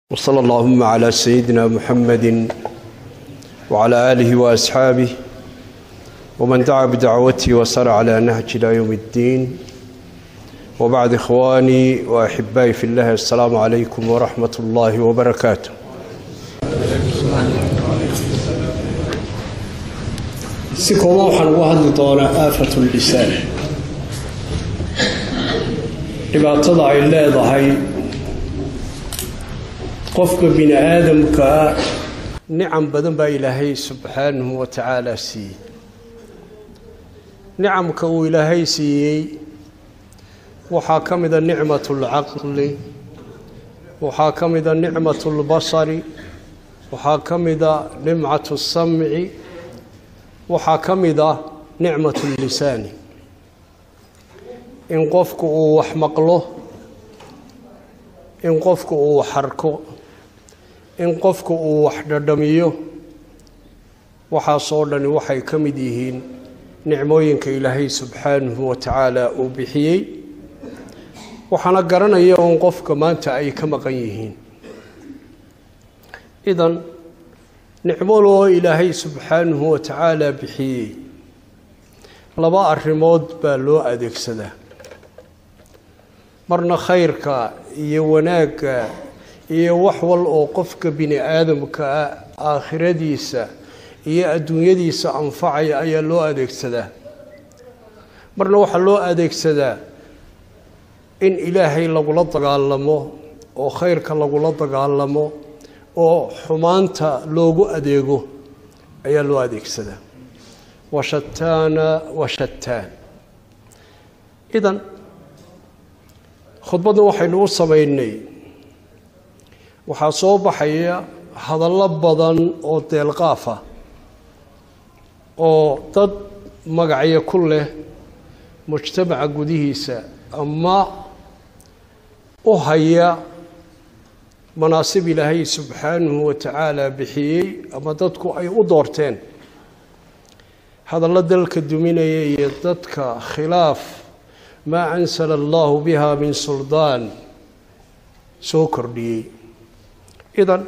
وصلى اللهم على سيدنا محمد وعلى آله وأصحابه ومن دعا بدعوته وسار على نهج إلى يوم الدين وبعد إخواني وأحبائي في الله السلام عليكم ورحمة الله وبركاته si kooban waxaan uga hadli doonaa aafatu lisaan dhibaatada ay leedahay qofka bini aadamkaa nicam badan baa ilaahay subxaanahu wa tacaala siiyey nicamka uu ilaahay siiyey waxaa ka mida nicmat اlcaqli waxaa ka mida nicmat اlbasari waxaa ka mida nimcat الsamci waxaa ka mid ah nicmat lisaani in qofku uu wax maqlo in qofku uu wax arko in qofku uu wax dhadhamiyo waxaasoo dhani waxay ka mid yihiin nicmooyinka ilaahay subxaanahu wa tacaala uu bixiyey waxaana garanaya un qofka maanta ay ka maqan yihiin idan nicmoloo ilaahay subxaanahu wa tacaala bixiyey laba arrimood baa loo adeegsadaa marna khayrka iyo wanaagga iyo wax wal oo qofka bini aadamkaa aakhiradiisa iyo adduunyadiisa anfacaya ayaa loo adeegsadaa marna waxaa loo adeegsadaa in ilaahay lagula dagaalamo oo khayrka lagula dagaalamo oo xumaanta loogu adeego ayaa loo adeegsadaa washataana washataan idan khudbaddan waxaynu u samaynay waxaa soo baxaya hadallo badan oo deelqaafa oo dad magacyo ku leh mujtamaca gudihiisa ama u haya manaasib ilaahay subxaanahu wa tacaala bixiyey ama dadku ay u doorteen hadallo dalka duminaya iyo dadka khilaaf maa ansala allahu biha min suldaan soo kordhiyey idan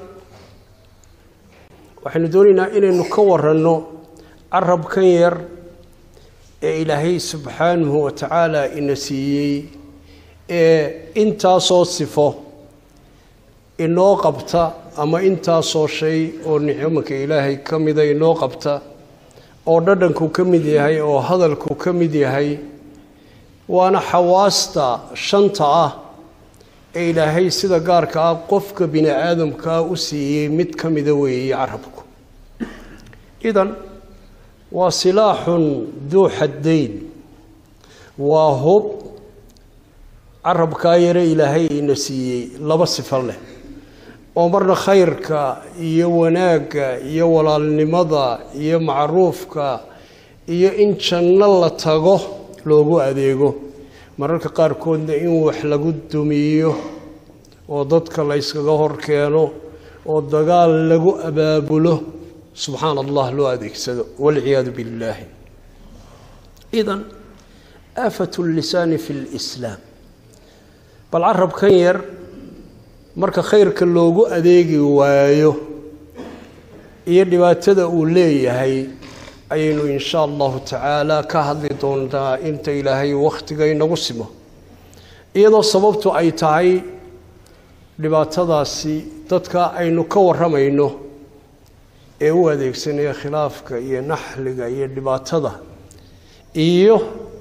waxaynu doonaynaa inaynu ka waranno carabkan yar ee ilaahay subxaanahu wa tacaala ina siiyey ee intaasoo sifo inoo qabta ama intaasoo shay oo nicmanka ilaahay ka mida inoo qabta oo dhadhanku ka mid yahay oo hadalku ka mid yahay waana xawaasta shanta ah ee ilaahay sida gaarka ah qofka bini aadamkaa u siiyey mid ka mida weeye carabku idan waa silaaxun duu xaddayn waa hub carabkaa yare ilaahay ina siiyey laba sifo leh oo marna khayrka iyo wanaagga iyo walaalnimada iyo macruufka iyo in janno la tago loogu adeego mararka qaarkoodna in wax lagu dumiyo oo dadka la yskaga hor keeno oo dagaal lagu abaabulo subxaana allah loo adeegsado walciyaadu billaahi idan aafat lisaani fi lislaam bal carabkan yar marka khayrka loogu adeegi waayo iyo dhibaatada uu leeyahay ayaynu insha allahu tacaala ka hadli doontaa inta ilaahay wakhtiga inagu simo iyadoo sababtu ay tahay dhibaatadaasi dadka aynu ka warramayno ee u adeegsanaya khilaafka iyo naxliga iyo dhibaatada iyo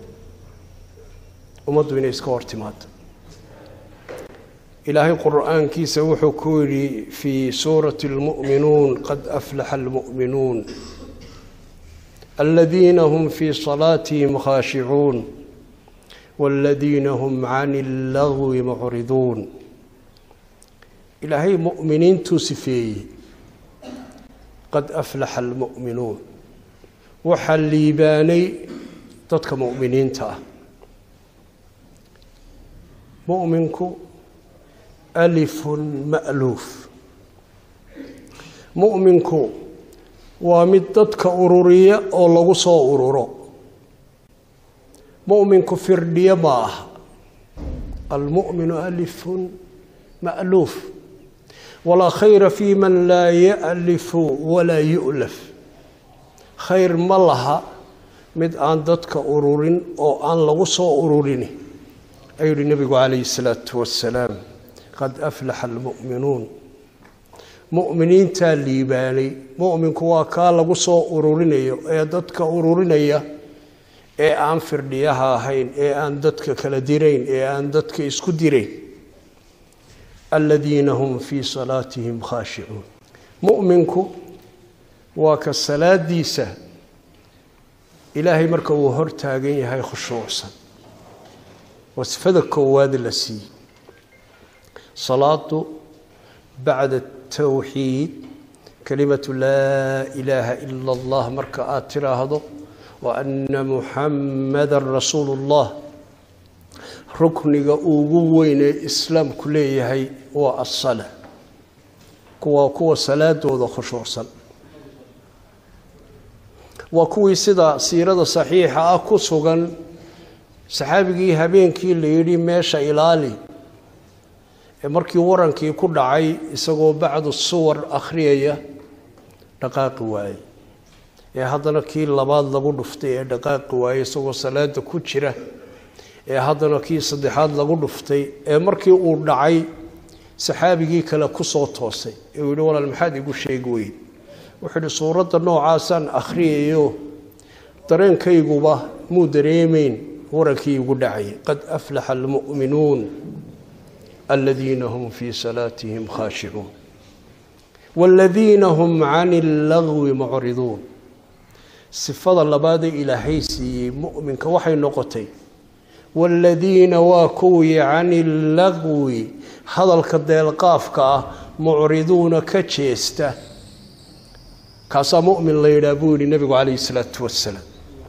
ummaddu inay iska hor timaado ilaahay qur'aankiisa wuxuu ku yidhi fii suurati اlmu'minuun qad aflaxa almu'minuun aladiina hum fii salaatihim khaashicuun wاladiina hum can اllagwi mucriduun ilaahay mu'miniintuu sifeeyey qad aflaxa almu'minuun waxaa liibaanay dadka mu'miniinta ah muminku alifun ma'luuf mu'minku waa mid dadka ururiya oo lagu soo ururo mu'minku firdhiyo ma ah almu'minu alifun ma'luuf walaa khayra fii man laa ya'lifu walaa yu'laf khayr ma laha mid aan dadka ururin oo aan lagu soo ururin ayuu yihi nebigu calayhi salaatu wasalaam qad aflaxa almu'minuun mu'miniintaa liibaanay mu'minku waa kaa lagu soo ururinayo ee dadka ururinaya ee aan firdhiyaha ahayn ee aan dadka kala dirayn ee aan dadka isku dirayn aladiina hum fii salaatihim khaashicuun mu'minku waa ka salaadiisa ilaahay marka uu hor taagan yahay khushuucsan waa sifada koowaad la siiyey salaadu bacda tawxiid kalimatu laa ilaaha ila allah marka aada tiraahdo wa ana muxammadan rasuulu ullah rukniga ugu weyn ee islaamku leeyahay waa asala kuwa kuwa salaadooda khushuucsan waa kuwii sida siirada saxiixa ah ku sugan saxaabigii habeenkii la yidhi meesha ilaali ee markii warankii ku dhacay isagoo bacdu suwar akhriyaya dhaqaaqi waaye ee haddana kii labaad lagu dhuftay ee dhaqaaqi waaye isagoo salaada ku jira ee haddana kii saddexaad lagu dhuftay ee markii uu dhacay saxaabigii kale kusoo toosay ee uu yihi walaal maxaad igu sheegi weyn wuxuu yihi suuradda noocaasaan akhriyayo dareenkayguba muu dareemayn warankii igu dhacay qad aflaxa almu'minuun aladiina hum fii salaatihim khaashicuun waaladiina hum cani allagwi mucriduun sifada labaadee ilaahay siiyey mu'minka waxay noqotay waaladiina waa kuwii cani allagwi hadalka deelqaafka ah mucriduuna ka jeesta kaasaa mu'min la yidhaah buu yihi nebigu calayhi salaatu wasalaam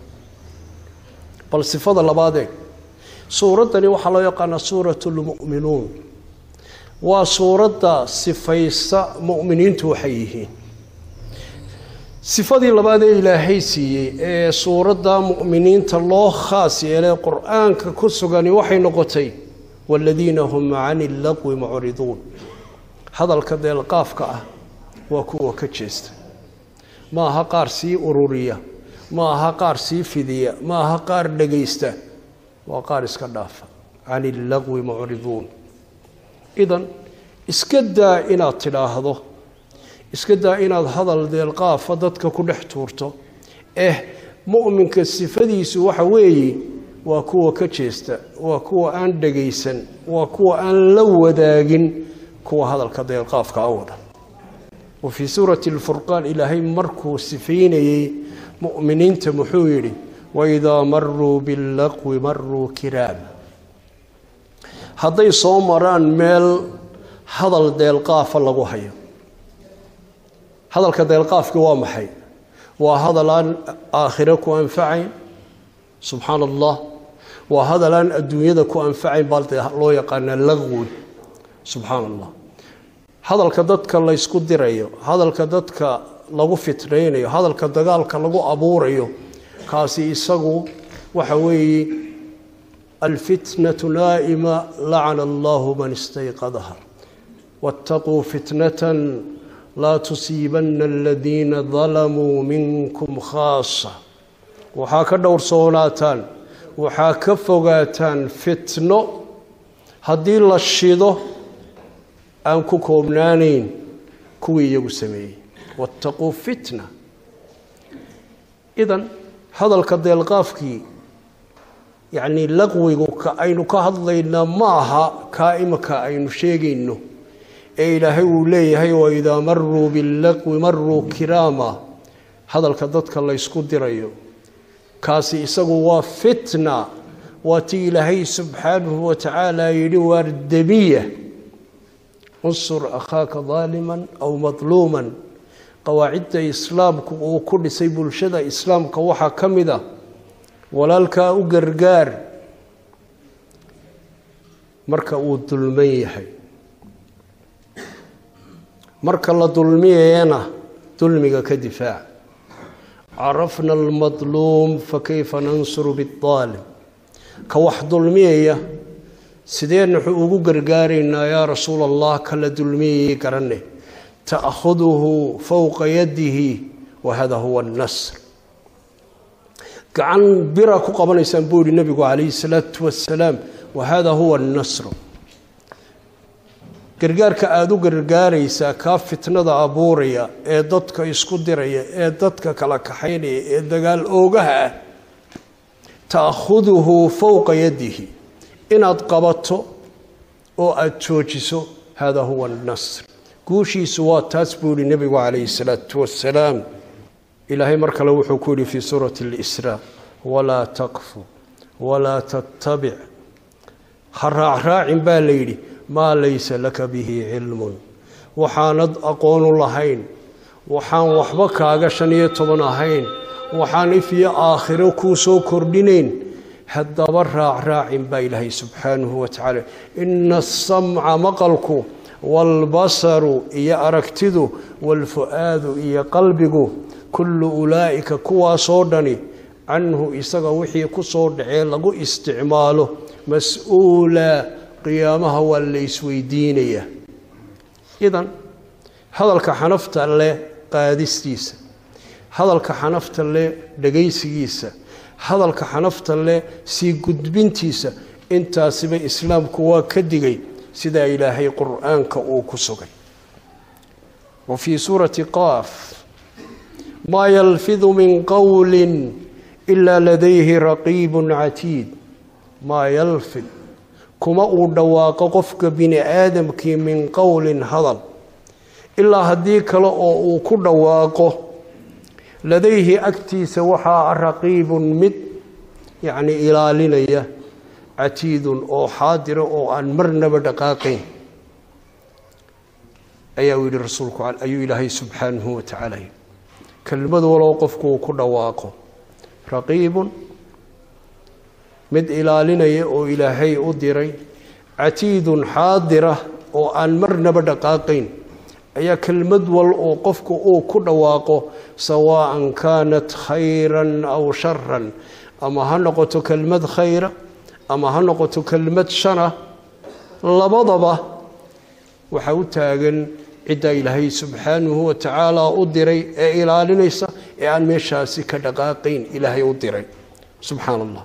bal sifada labaadee suuraddani waxaa loo yaqaanaa suurat lmu'minuun waa suuradda sifaysa mu'miniintu waxay yihiin sifadii labaad ee ilaahay siiyey ee suuradda mu'miniinta loo khaas yeelay qur-aanka ku sugani waxay noqotay waaladiina hum cani allaqwi mucriduun hadalka deelqaafka ah waa kuwa ka jeesta ma aha qaar sii ururiya ma aha qaar sii fidiya ma aha qaar dhegaysta waa qaar iska dhaafa cani illaqwi mucriduun idan iska daa inaad tidhaahdo iska daa inaad hadal deelqaafa dadka ku dhex tuurto eh mu'minka sifadiisu waxa weeye waa kuwa ka jeesta waa kuwa aan dhegaysan waa kuwa aan la wadaagin kuwa hadalka deelqaafka a wada wa fii suurati alfurqaan ilaahay markuu sifaynayey mu'miniinta muxuu yidhi waidaa maruu billaqwi maruu kiraama hadday soo maraan meel hadal deelqaafa lagu hayo hadalka deelqaafki waa maxay waa hadal aan aakhiro ku anfacayn subxaana allah waa hadal aan adduunyada ku anfacayn baa dee loo yaqaanaa laqwi subxaana allah hadalka dadka laysku dirayo hadalka dadka lagu fitnaynayo hadalka dagaalka lagu abuurayo kaasi isagu waxa weeye alfitnatu naa'ima lacana allahu man istayqadaha waataquu fitnatan laa tusiibanna aladiina dalamuu minkum khaasa waxaa ka dhowrsoonaataan waxaa ka fogaataan fitno haddii la shido aan ku koobnaanayn kuwii iyagu sameeyey waataquu fitna idan hadalka deelqaafkii yacnii laqwigu ka aynu ka hadlaynaa ma aha kaa imika aynu sheegayno ee ilaahay uu leeyahay waidaa maruu billaqwi maruu kiraama hadalka dadka laysku dirayo kaasi isagu waa fitna waa tii ilaahay subxaanahu wa tacaala yidhi waardamiya unsur akhaaka daaliman aw madluuman qawaacidda islaamku uu ku dhisay bulshada islaamka waxaa ka mid a walaalkaa u gargaar marka uu dulman yahay marka la dulmiyayana dulmiga ka difaac carafna almadluum fakayfa nansuru biaalim ka wax dulmiyaya sideen wuxuu ugu gargaaraynaa yaa rasuul allah kala dulmiyayay garanne ta'khuduhu fowqa yadihi wa hada huwa annasr gacan bira ku qabanaysaan buu yihi nebigu calayhi salaatu wasalaam wa hada huwa annasru gargaarka aada u gargaaraysaa kaa fitnada abuuraya ee dadka isku diraya ee dadka kala kaxaynaya ee dagaal oogaha ah ta'khuduhu fowqa yadihi inaad qabato oo aada joojiso hada huwa annasr guushiisu waa taas buu yihi nebigu calayhi salaatu wasalaam ilaahay mar kale wuxuu ku yidhi fii suurati اlisraa walaa taqfu walaa tattabic ha raacraacin baa la yidhi maa laysa laka bihi cilmun waxaanad aqoonu lahayn waxaan waxba kaaga shan iyo toban ahayn waxaan if iyo aakhiro kuu soo kordhinayn haddaba raacraacin baa ilaahay subxaanahu wa tacaala ina asamca maqalku waalbasaru iyo aragtidu waalfu'aadu iyo qalbigu kullu ulaa'ika kuwaasoo dhani canhu isaga wixii ku soo dhacee lagu isticmaalo mas-uula qiyaamaha waa la isweydiinayaa idan hadalka xanafta leh qaadistiisa hadalka xanafta leh dhegaysigiisa hadalka xanafta leh sii gudbintiisa intaasiba islaamku waa ka digay sidaa ilaahay qur'aanka uu ku sugay wa fii suurati qaaf maa yalfidu min qowli ilaa ladayhi raqiibun catiid maa yalfid kuma uu dhawaaqo qofka bini aadamkii min qowlin hadal ilaa haddii kale oo uu ku dhawaaqo ladayhi agtiisa waxaa raqiibun mid yacni ilaalinaya catiidun oo xaadira oo aan marnaba dhaqaaqayn ayaa uu yihi rasuulku ayuu ilaahay subxaanahu wa tacaala yidhi kelmad walow qofku uu ku dhawaaqo raqiibun mid ilaalinaya oo ilaahay u diray catiidun xaadira oo aan marnaba dhaqaaqayn ayaa kelmad wal oo qofku uu ku dhawaaqo sawaa'an kaanat khayran aw sharan ama ha noqoto kelmad khayra ama ha noqoto kelmad shana labadaba waxaa u taagan ciddaa ilaahay subxaanahu wa tacaala u diray ee ilaalinaysa ee aan meeshaasi ka dhaqaaqayn ilaahay u diray subxaana allah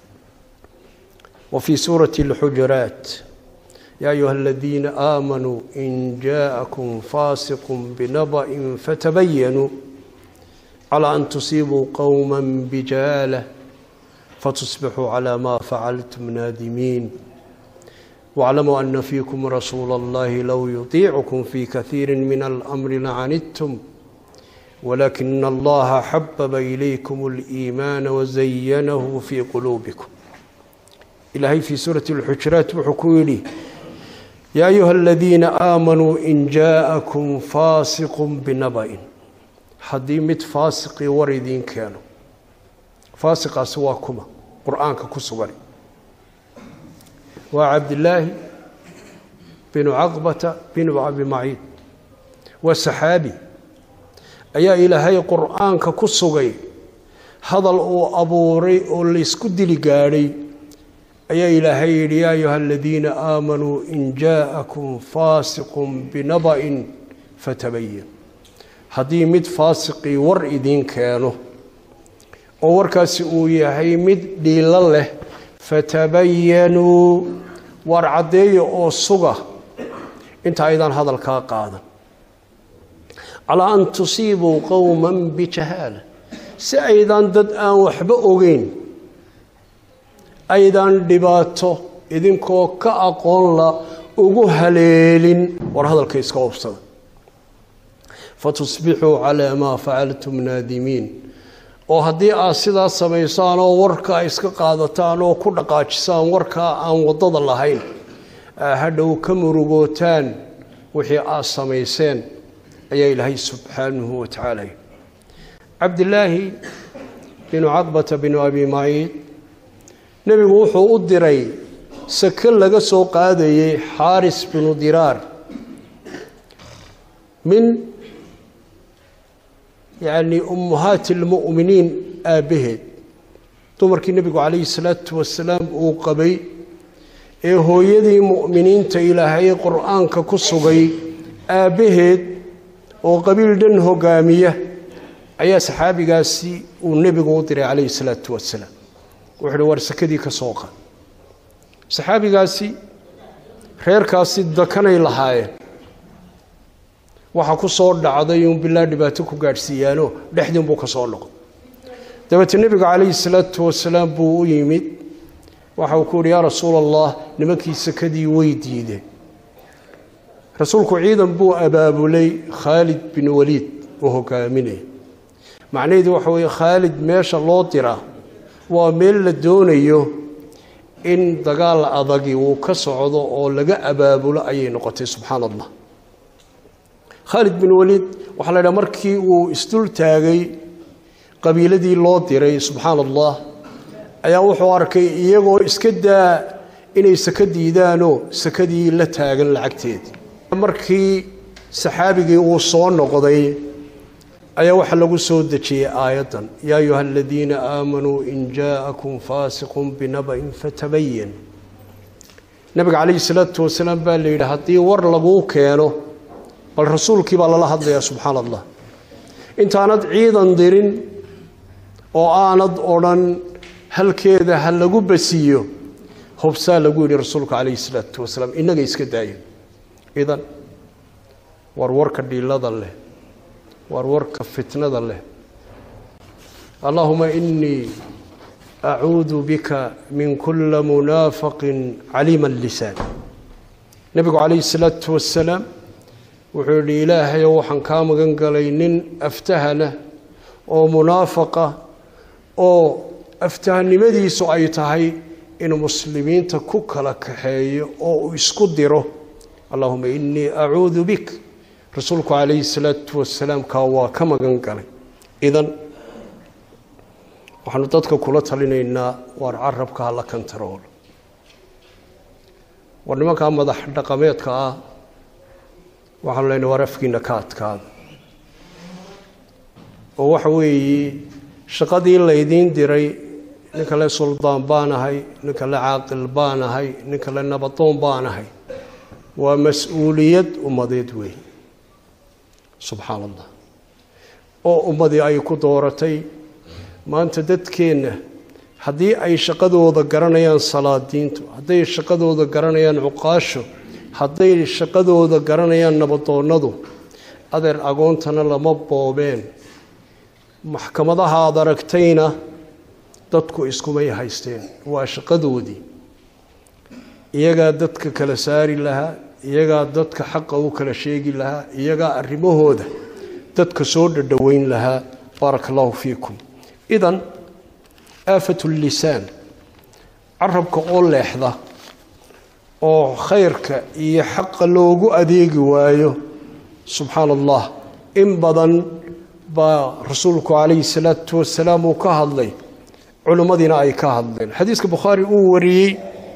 وفي سورة الحجرات يا أيها الذين آمنوا إن جاءكم فاسق بنبأ فتبينوا على أن تصيبوا قوما بجالة فتصبحوا على ما فعلتم نادمين واعلموا أن فيكم رسول الله لو يطيعكم في كثير من الأمر لعنتم ولكن الله حبب إليكم الإيمان وزينه في قلوبكم ilaahay fii suurati alxujuraat wuxuu ku yidhi yaa ayuha aladiina aamanuu in jaa'akum faasiqun binaba'in haddii mid faasiqii war idiin keeno faasiqaasi waa kuma qur-aanka ku sugan waa cabdillaahi binu caqbata binu abi maciid waa saxaabi ayaa ilaahay qur-aanka ku sugay hadal uu abuuray oo laysku dili gaadhay ayaa ilaahay yidhi yaa ayuha aladiina aamanuu in jaa'akum faasiqun binaba'in fatabayan haddii mid faasiqii war idiin keeno oo warkaasi uu yahay mid dhiilo leh fatabayanuu waar caddeeya oo suga inta aydaan hadalkaa qaadan calaa an tusiibuu qowman bijahaala si aydaan dad aan waxba ogeyn aydaan dhibaato idinkoo ka aqoonla ugu haleelin war hadalka iska obsada fatusbixuu calaa maa facaltum naadimiin oo haddii aad sidaas samaysaan oo warkaa iska qaadataan oo ku dhaqaajisaan warkaa aan waddada lahayn hadhow ka murugootaan wixii aad samayseen ayaa ilaahay subxaanahu wa tacaala cabdilaahi binu caqbata binu abi maciid nebigu wuxuu u diray sake laga soo qaadayey xaaris binu diraar min yacni ummahaati almu'miniin aabbaheed dumarkii nebigu calayhi salaatu wasalaam uu qabay ee hooyadii mu'miniinta ilaahay qur-aanka ku sugay aabbaheed oo qabiil dhan hogaamiya ayaa saxaabigaasi uu nebigu u diray calayhi salaatu wasalaam wuxuu uhi war sakadii ka soo qaad saxaabigaasi reerkaasi dakanay lahaayeen waxaa ku soo dhacday uun bilaa dhibaato ku gaadhsiiyaano dhexdiin buu ka soo noqday dabeete nebiga calayhi salaatu wasalaam buu u yimid waxa uu ku uhi yaa rasuul allah nimankii sakadii way diideen rasuulku ciidan buu abaabulay khaalid bin waliid uu hogaaminaya macnaheedu waxa weeye khaalid meesha loo diraa waa meel la doonayo in dagaal adagi uu ka socdo oo laga abaabulo ayay noqotay subxaana allah khaalid bin waliid waxaa la idhaha markii uu isdul taagay qabiiladii loo diray subxaana allah ayaa wuxuu arkay iyagoo iska daa inay saka diidaanoo sakadii la taagan lacagteedii markii saxaabigii uu soo noqday ayaa waxaa lagu soo dejiyey aayaddan yaa ayuha aladiina aamanuu in jaa'akum faasiqun binaba'in fatabayan nabiga calayhi salaatu wasalaam baa la yidhi haddii war laguu keeno bal rasuulkii baa lala hadlayaa subxaana allah intaanad ciidan dirin oo aanad odhan halkeeda ha lagu basiiyo hubsaa lagu yidhi rasuulka calayhi salaatu wasalaam innaga iska daayo idan war warka dhiilada leh war warka fitnada leh allahuma inii acuudu bika min kula munaafaqin caliima lisaan nebigu calayhi salaatu wasalaam wuxuu yidhi ilaahayow waxaan kaa magan galay nin aftahana oo munaafaqa oo aftahanimadiisu ay tahay inuu muslimiinta ku kala kaxeeyo oo uu isku diro allahuma inii acuudu bik rasuulku calayhi salaatu wasalaam kaa waa ka magan galay idan waxaanu dadka kula talinaynaa waar carabka hala kantaroolo war nimankaa madax dhaqameedka ah waxaanu leynay war afkiina ka adkaada oo waxa weeye shaqadii laydiin diray nin kale suldaan baan ahay nin kale caaqil baan ahay nin kale nabadoon baan ahay waa mas-uuliyad ummadeed weyn subxaana allah oo ummadii ay ku dooratay maanta dadkeenna haddii ay shaqadooda garanayaan salaadiintu hadday shaqadooda garanayaan cuqaasho hadday shaqadooda garanayaan nabadoonnadu adeer agoontana lama boobeen maxkamadaha aad aragtayna dadku iskumay haysteen waa shaqadoodii iyagaa dadka kala saari lahaa iyagaa dadka xaqa u kala sheegi lahaa iyagaa arrimahooda dadka soo dhadhoweyn lahaa baaraka allahu fiikum idan aafat lisaan carabka oo leexda oo khayrka iyo xaqa loogu adeegi waayo subxaana allah in badan baa rasuulku calayhi salaatu wasalaam uu ka hadlay culimmadiina ay ka hadleen xadiiska bukhaari uu wariyey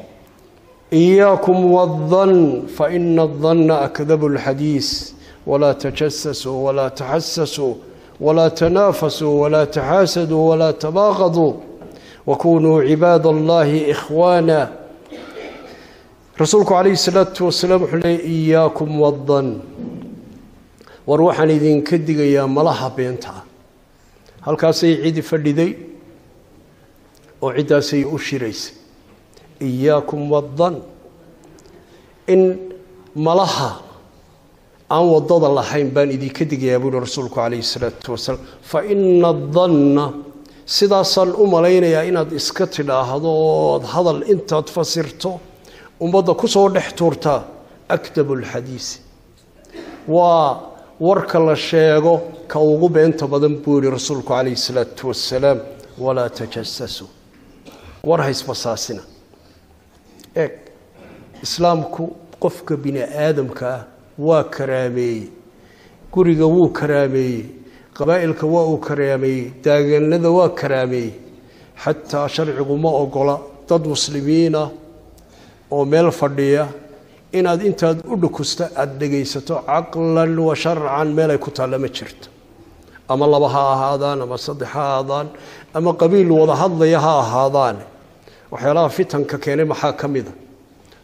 إياكم والظن فإن الظن أكذب الحديث ولا تجسسوا ولا تحسسوا ولا تنافسوا ولا تحاسدوا ولا تباغضوا وكونوا عباد الله إخوانا رسولك عليه الصلاة والسلام حلي إياكم والظن وروحا إذن كدق يا ملها بينتها هل كاسي عيد فردي وعدا سي أشريس iyaakum wadan in malaha aan wadada lahayn baan idinka digayaa buuhi rasuulku calayhi salaatu wasalaam fa ina danna sidaasaan u malaynayaa inaad iska tidhaahdo ood hadal intaad fasirto ummadda ku soo dhex tuurtaa akdabu lxadiisi waa warka la sheego ka ugu beenta badan buu yihi rasuulku calayhi salaatu wasalaam walaa tajasasuu war haysbasaasina eeg islaamku qofka bini aadamka ah waa karaameeyey guriga wuu karaameeyey qabaa'ilka waa uu karaameeyey daaganada waa karaameeyey xataa sharcigu ma ogola dad muslimiinah oo meel fadhiya inaad intaad u dhukusta aada dhegaysato caqlan wa sharcan meelay ku taalla ma jirto ama laba ha ahaadaan ama saddex ha ahaadaan ama qabiil wada hadlaya ha ahaadaan waxyaalaha fitanka keenay maxaa ka mida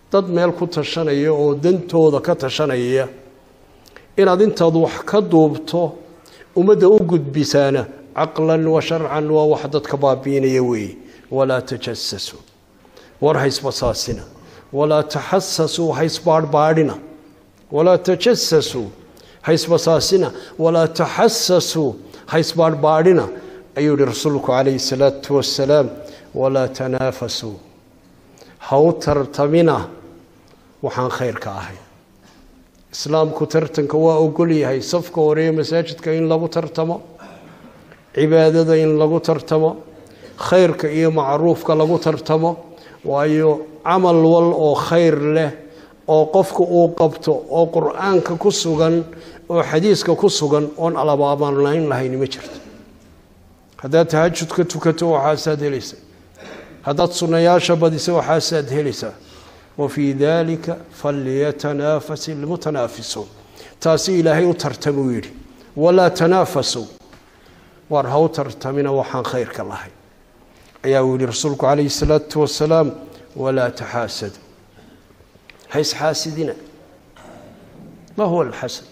dad meel ku tashanaya oo dantooda ka tashanaya inaad intaad wax ka duubto ummadda u gudbisaana caqlan wa sharcan waa wax dadka baabiinaya weeye walaa tajasasuu war haysbasaasina walaa taxasasuu haysbaadhbaadhina walaa tajasasuu haysbasaasina walaa taxasasuu haysbaadhbaadhina ayuu yihi rasuulku calayhi salaatu wasalaam walaa tanaafasuu haw tartamina waxaan khayrka ahay islaamku tartanka waa ogol yahay safka horeeye masaajidka in lagu tartamo cibaadada in lagu tartamo khayrka iyo macruufka lagu tartamo waayo camal wal oo khayr leh oo qofka uu qabto oo qur-aanka ku sugan oo xadiiska ku sugan oon alabaabanayn lahayn ma jirto haddaad tahajud ka tukato waxaasaad helaysaa haddaad sunnayaasha badisa waxaasaad helaysaa wafii dalika falyatanaafas ilmutanaafisuun taasi ilaahay u tartamuu yidhi walaa tanaafasuu waar ha u tartamina waxaan khayrka lahay ayaa uu yihi rasuulku calayhi salaatu wasalaam walaa taxaasadu ha isxaasidina ma huwa alxasad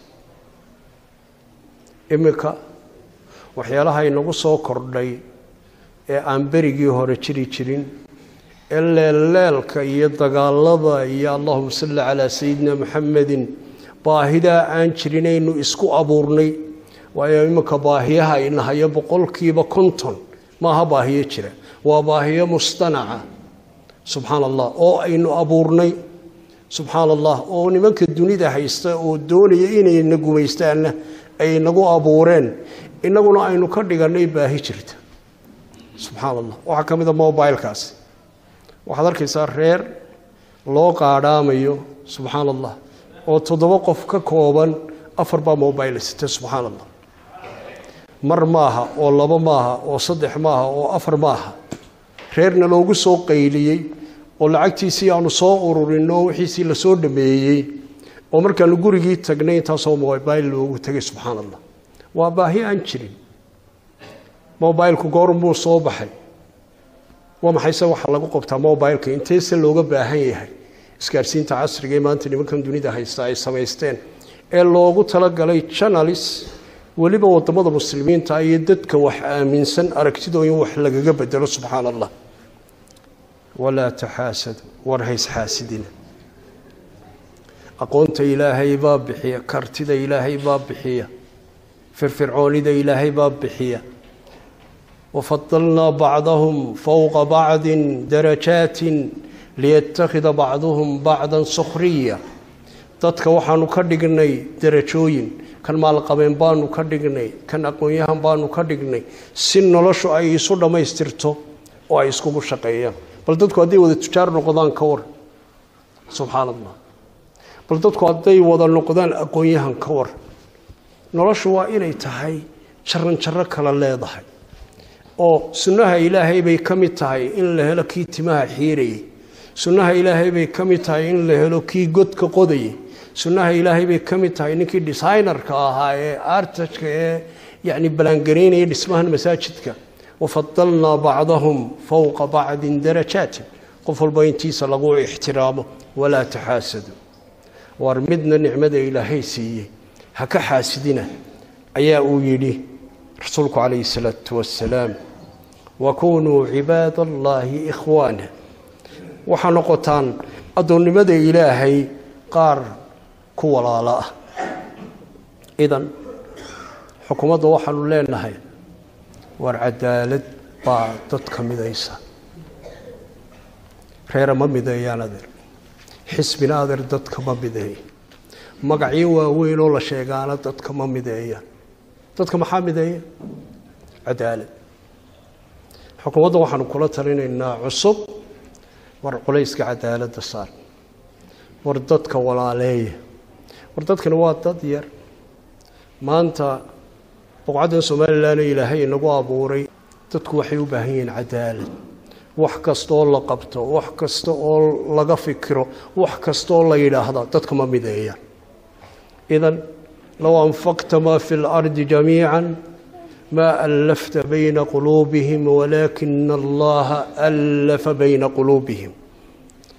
iminka waxyaalaha inagu soo kordhay ee aan berigii hore jiri jirin ee leelleelka iyo dagaalada iyo allahuma salli calaa sayidina maxamedin baahidaa aan jirinaynu isku abuurnay waayo iminka baahiyaha inahayo boqolkiiba konton maaha baahiyo jira waa baahiyo mustanaca subxaana allah oo aynu abuurnay subxaana allah oo nimanka dunida haysta oo doonaya inayna gumaystaanna ay nagu abuureen innaguna aynu ka dhigannay baahi jirta subxaana allah waxaa ka mid a mobilekaasi waxaad arkaysaa reer loo qaadhaamayo subxaana allah oo toddoba qof ka kooban afar baa mobile sita subxaana allah mar maaha oo labo maaha oo saddex maaha oo afar maaha reerna loogu soo qayliyey oo lacagtiisii aanu soo ururinno wixiisii lasoo dhameeyey oo markaanu gurigii tagnay intaasoo mobile loogu tegay subxaana allah waa baahi aan jirin mobilku goormuu soo baxay waa maxayse waxaa lagu qabtaa mobileka inteese looga baahan yahay isgaarsiinta casriga ee maanta nimankan dunida haysta ay samaysteen ee loogu talagalay janalis weliba wadamada muslimiinta iyo dadka wax aaminsan aragtidoo in wax lagaga bedelo subxaana allah walaa taxaasadu war haysxaasidina aqoonta ilaahay baa bixiya kartida ilaahay baa bixiya firfircoonida ilaahay baa bixiya wafadalnaa bacdahum fowqa bacdin darajaatin liyattakhida bacduhum bacdan sukhriya dadka waxaanu ka dhignay darajooyin kan maalqabeen baanu ka dhignay kan aqoon-yahan baanu ka dhignay si noloshu ay isu dhammaystirto oo ay iskugu shaqeeyaan bal dadku hadday wada tujaar noqdaan ka war subxaana allah bal dadku hadday wada noqdaan aqoon-yahan ka war noloshu waa inay tahay jaran jaro kala leedahay oo sunnaha ilaahay bay ka mid tahay in la helo kii timaha xiirayay sunnaha ilaahay bay ka mid tahay in la helo kii godka qodayay sunnaha ilaahay bay ka mid tahay ninkii designerka ahaa ee artajka ee yacni ballaangaraynaya dhismahan masaajidka wafadalnaa bacdahum fowqa bacdin darajaatin qof walba intiisa lagu ixtiraamo walaa taxaasadu war midna nicmada ilaahay siiyey ha ka xaasidina ayaa uu yidhi rasuulku calayhi salaatu wassalaam wakunuu cibaada allaahi ikhwaana waxaa noqotaan addoonnimada ilaahay qaar ku walaalo ah idan xukuumadda waxaanu leenahay war cadaalad baa dadka midaysa reera ma mideeyaan adeer xisbina adeer dadka ma mideeya magacyo waaweyn oo la sheegaana dadka ma mideeyaan dadka maxaa mideeya cadaalad xukuumadda waxaanu kula talinaynaa cusub war culayska cadaaladda saar war dadka walaaleeya war dadkani waa dad yar maanta boqocaddan somalilan ee ilaahay inagu abuuray dadku waxay u baahan yihiin cadaalad wax kasta oo la qabto wax kasta oo laga fikiro wax kasta oo la yidhaahda dadka ma mideeyaan idan low anfaqta maa fi اlardi jamiica ma alafta bayna quluubihim walaakina allaha alafa bayna quluubihim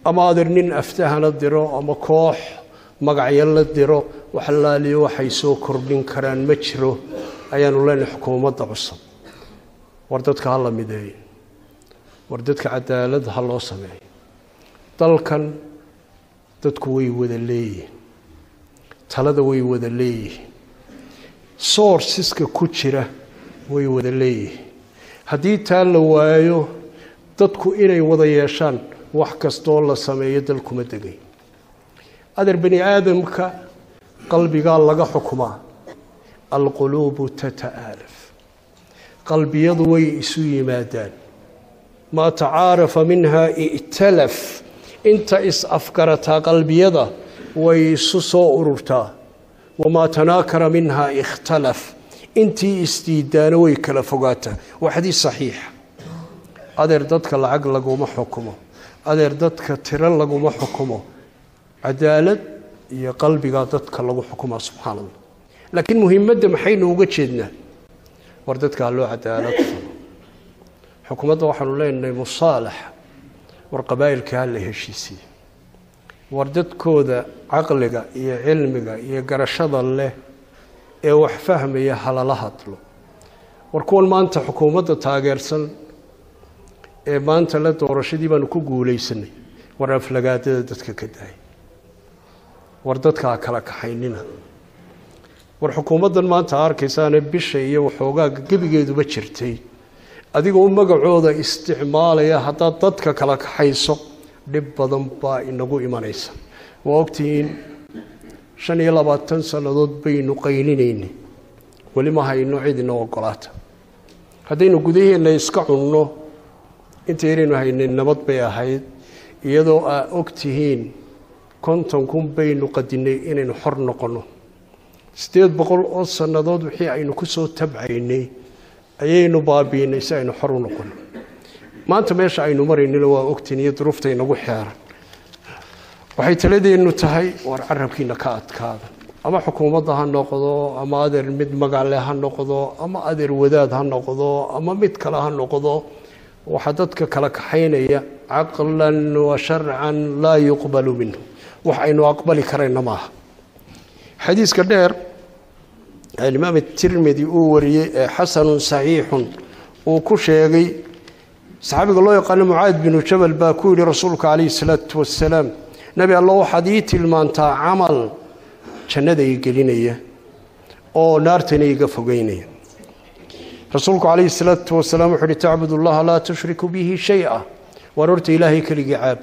ama adeer nin aftahana diro ama koox magacyo la diro wax laaliyo waxay soo kordhin karaan ma jiro ayaanu leenahay xukuumadda cusub war dadka ha la mideeyo war dadka cadaalad ha loo sameeyo dalkan dadku way wada leeyihiin talada way wada leeyihiin sourceska ku jira way wada leeyihiin haddii taa la waayo dadku inay wada yeeshaan wax kastoo la sameeyo dalkuma degay adeer bani aadamka qalbigaa laga xukumaa alquluubu tata'aalaf qalbiyadu way isu yimaadaan maa tacaarafa minhaa i'talaf inta is-afgarataa qalbiyada way isu soo ururtaa wamaa tanaakara minhaa ikhtalaf intii isdiidaana way kala fogaataa waa xadiis saxiixa adeer dadka lacag laguma xukumo adeer dadka tiro laguma xukumo cadaalad iyo qalbigaa dadka lagu xukumaa subxaana allah laakiin muhiimadda maxaynu uga jeednaa war dadka ha loo cadaalad falo xukuumadda waxaanu leenahay musaalax war qabaa'ilka ha la heshiisiye war dadkooda caqliga iyo cilmiga iyo garashada leh ee wax fahmaya halala hadlo war kuwan maanta xukuumadda taageersan ee maanta le doorashadii baanu ku guulaysanay war aflagaadada dadka ka daaya war dadka ha kala kaxaynina war xukuumaddan maanta arkaysaane bisha iyo waxoogaaga gebigeeduba jirtay adigoo magacooda isticmaalaya haddaad dadka kala kaxayso dhib badan baa inagu imanaysa waa ogtihiin shan iyo labaatan sannadood baynu qaylinaynay weli ma hayno cid ina ogolaata haddaynu gudaheenna iska cunno inta yaraynu haynay nabad bay ahayd iyadoo aa og tihiin konton kun baynu qadinay inaynu xor noqonno siddeed boqol oo sannadood wixii aynu ku soo tabcaynay ayaynu baabiinay si aynu xor u noqonno maanta meesha aynu maraynina waa ogtiin iyo duruufta inagu xeeran waxay taladeennu tahay war carabkiina ka adkaada ama xukuumadda ha noqdo ama adeer mid magacle ha noqdo ama adeer wadaad ha noqdo ama mid kale ha noqdo waxaa dadka kala kaxaynaya caqlan wa sharcan laa yuqbalu minhu wax aynu aqbali karayna maaha xadiiska dheer alimaam tirmidi uu wariyey ee xasanun saxiixun uu ku sheegay saxaabiga loo yaqaano mucaad binu jabal baa ku yidhi rasuulka calayhi salaatu wasalaam nebi alla waxaad ii tilmaantaa camal jannada i gelinaya oo naartana iga fogeynaya rasuulku calayhi salaatu wasalaam wuxuu uhi tacbud allaha laa tushriku bihi shay-a waar horta ilaahay keligii caab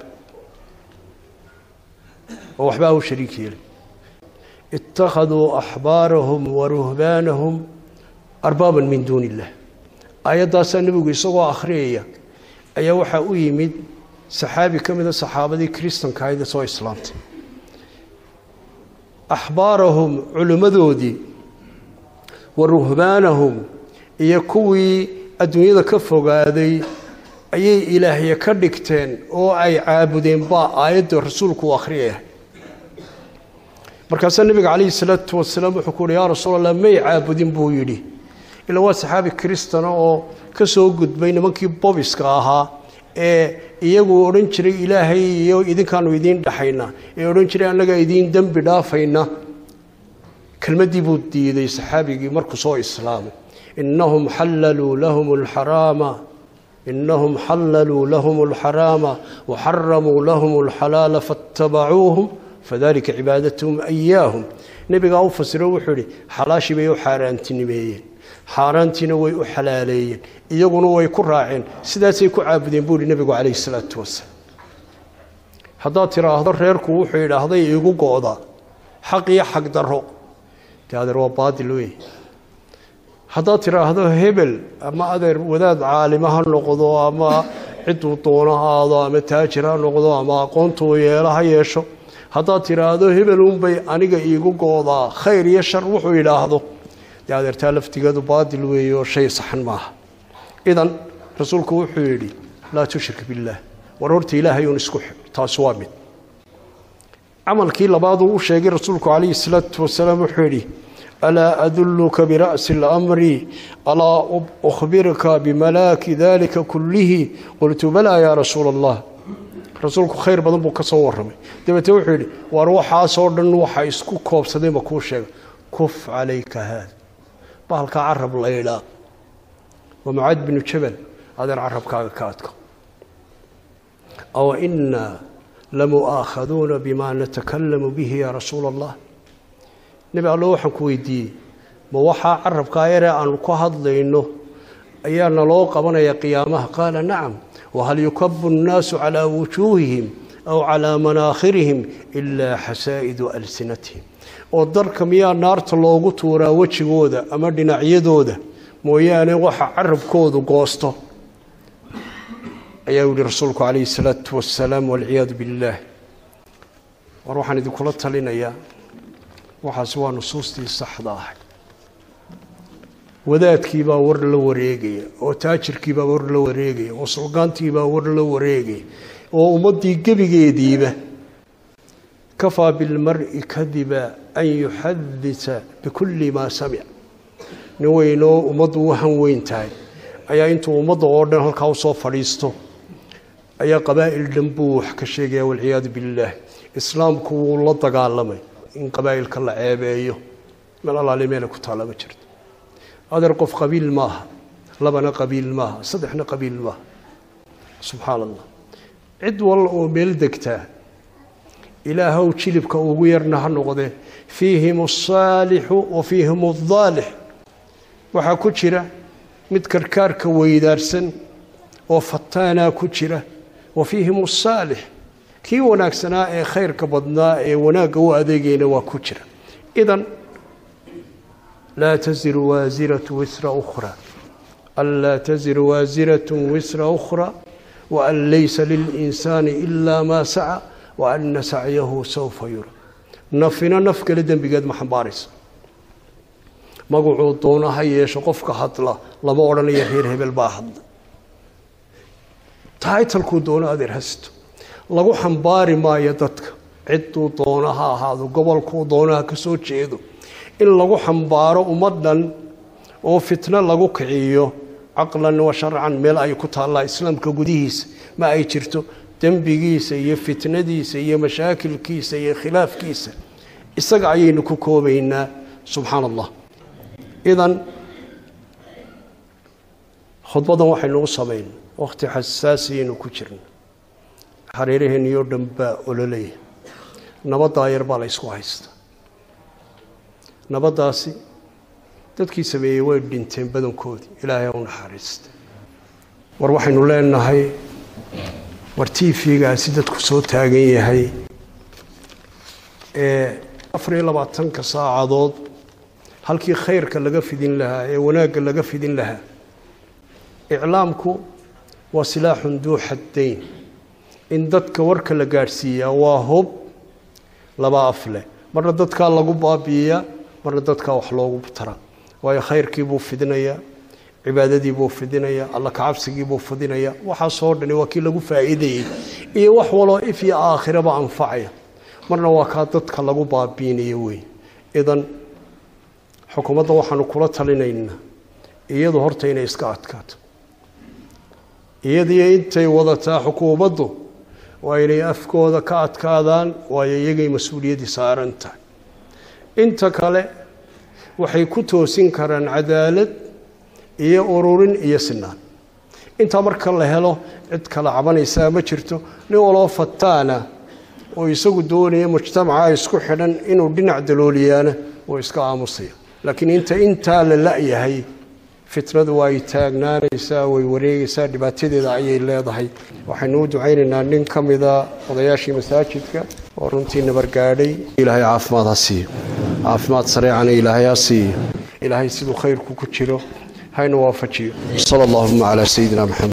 oo waxbaa u shariik yeelay ittakhaduu axbaarahum wa ruhbaanahum arbaaban min duuni illah aayaddaasaa nebigu isagoo akhriyaya ayaa waxaa u yimid saxaabi ka mida saxaabadii kristanka ahayd ee soo islaamtay axbaarahum culimmadoodii wa ruhbaanahum iyo kuwii adduunyada ka fogaaday ayay ilaahya ka dhigteen oo ay caabudeen baa aayadda rasuulku uu akhriyaya markaasaa nebiga calayhi salaatu wasalaam wuxuu ku uhi yaa rasuul allah may caabudin buu yidhi ilaa waa saxaabi kristana oo ka soo gudbay nimankii bobiska ahaa ee iyagu odhan jiray ilaahay iyo idinkaanu idiin dhaxayna ee odhan jiray annaga idiin dembi dhaafayna kelmaddii buu diiday saxaabigii markuu soo islaamay innahum xallaluu lahum alxaraama innahum xallaluu lahum alxaraama waxaramuu lahum alxalaala faatabacuuhum fadalika cibaadatuhum ayaahum nebigaa u fasiro wuxuu ihi xalaashii bay u xaaraantinimeeyeen xaaraantiina way u xalaaleeyeen iyaguna way ku raaceen sidaasay ku caabudeen buu ihi nebigu calayhi salaatu wasalaam haddaad tiraahdo reerku wuxuu idhaahday iigu go-da xaq iyo xaq daro dee adeer waa baadil wey haddaad tiraahdo hebel ama adeer wadaad caalima ha noqdo ama ciduu doono ha aado ama taajir ha noqdo ama aqoontuu yeelo ha yeesho haddaad tiraahdo hebel unbay aniga iigu goodaa khayr iyo shar wuxuu idhaahdo dee adeertaa laftigeedu baadil weeye oo shay saxan maaha idan rasuulku wuxuu yidhi laa tushrik billaah war horta ilaahay uun isku xidh taasi waa mid camalkii labaaduu u sheegay rasuulku calayhi salaatu wasalaam wuxuu yidhi alaa adulluka bira'si اlamri alaa ukhbirka bimalaaki dalika kullihi qultu balaa yaa rasuula allah rasuulku khayr badan buu ka soo warramay dabeetee wuxuu yidhi waar waxaasoo dhan waxa isku koobsaday ma kuu sheega kuf calayka haada bahalkaa carab laydhaa waa mucaad binu jabal adeer carabkaaga ka adko aw inaa lamu'aakhaduuna bima natakalamu bihi yaa rasuula allah nebi allo waxaan ku weydiiyey ma waxaa carabkaa yaree aanu ka hadlayno ayaa naloo qabanaya qiyaamaha qaala nacam wahal yukabu nnaasu calaa wujuuhihim aw calaa manaakhirihim ilaa xasaa'idu alsinatihim oo darka miyaa naarta loogu tuuraa wejigooda ama dhinacyadooda mooyaane waxa carabkoodu goosto ayaa yihi rasuulku calayhi salaatu wasalaam walciyaadu billaah war waxaan idinkula talinayaa waxaasi waa nusuustii saxda ahay wadaadkiibaa war la wareegaya oo taajirkiibaa war la wareegaya oo sulgaantiibaa war la wareegaya oo ummaddii gebigeediiba kafaa bilmari kadiba an yuxadita bikulli maa samic nin weynoo ummaddu u han weyn tahay ayaa intuu ummadda oo dhan halkaa usoo fadhiisto ayaa qabaa'il dhan buu wax ka sheegaya walciyaadu billaah islaamku wuu la dagaalamay in qabaa'ilka la ceebeeyo meel allaale meela ku taalla ma jirto adeer qof qabiil maaha labana qabiil maaha saddexna qabiil maaha subxaana allah cid wal oo meel degtaa ilaahow jilibka ugu yarna ha noqdee fiihim asaalixu wa fiihim aldaalix waxaa ku jira mid karkaarka weydaarsan oo fataanaa ku jira wa fiihim asaalix kii wanaagsanaa ee khayrka badnaa ee wanaagga u adeegayna waa ku jira idan laa taziru waasiratu wisra ukhra anlaa taziru waasiratu wisra ukhra waan laysa lilinsaani ilaa maa saca wa ana sacyahu sawfa yura nafina naf kale dembigeed ma xambaaraysa magacuu doona ha yeesho qofka hadla lama odhanayo reer hebel baa hadla taitalkuu doono adeer hasto lagu xambaari maayo dadka cidduu doono ha ahaado gobolkuu doono ha ka soo jeedo in lagu xambaaro ummaddan oo fitno lagu kiciyo caqlan wa sharcan meel ay ku taallaa islaamka gudihiisa ma ay jirto dembigiisa iyo fitnadiisa iyo mashaakilkiisa iyo khilaafkiisa isaga ayaynu ku koobaynaa subxaana allah idan khudbadan waxaynu u samayn wakhti xasaasiyaynu ku jirna hareeraheenniyoo dhan baa ololaya nabaddaa yar baa la ysku haysta nabaddaasi dadkii sameeyey way dhinteen badankoodii ilaahay u naxariista war waxaynu leenahay war tiifigaasi dadku soo taagan yahay ee afar iyo labaatanka saacadood halkii khayrka laga fidin lahaa ee wanaagga laga fidin lahaa iclaamku waa silaaxun duu xaddayn in dadka warka la gaadhsiiyaa waa hub laba af leh marna dadkaa lagu baabi'iyaa marna dadkaa wax loogu tara waayo khayrkii buu fidinayaa cibaadadii buu fidinayaa alla kacabsigii buu fidinayaa waxaasoo dhani waa kii lagu faa'iidayey iyo wax waloo if iyo aakhiraba anfacaya marna waa kaa dadka lagu baabiinayo wey idan xukuumadda waxaanu kula talinaynaa iyadu horta inay iska adkaato iyadiyo intay wadataa xukuumaddu waa inay afkooda ka adkaadaan waayo iyagay mas-uuliyaddii saaran tahay inta kale waxay ku toosin karaan cadaalad iyo ururin iyo sinaan intaa marka la helo cid kala cabanaysaa ma jirto nin waloo fataana oo isagu doonaya mujtamaca isku xidhan inuu dhinac dalooliyaana oo iska aamusaya laakiin inta intaa la la-yahay fitnadu waa ay taagnaanaysaa way wareegaysaa dhibaatadeeda ayay leedahay waxaynu u ducaynaynaa nin ka mida odayaashii masaajidka oo runtii nabargaadhay ilaahay caafimaad ha siiyo caafimaad sareecana ilaahay ha siiyo ilaahay siduu khayrku ku jiro hayna waafajiyo sala allahuma calaa sayidina maxamed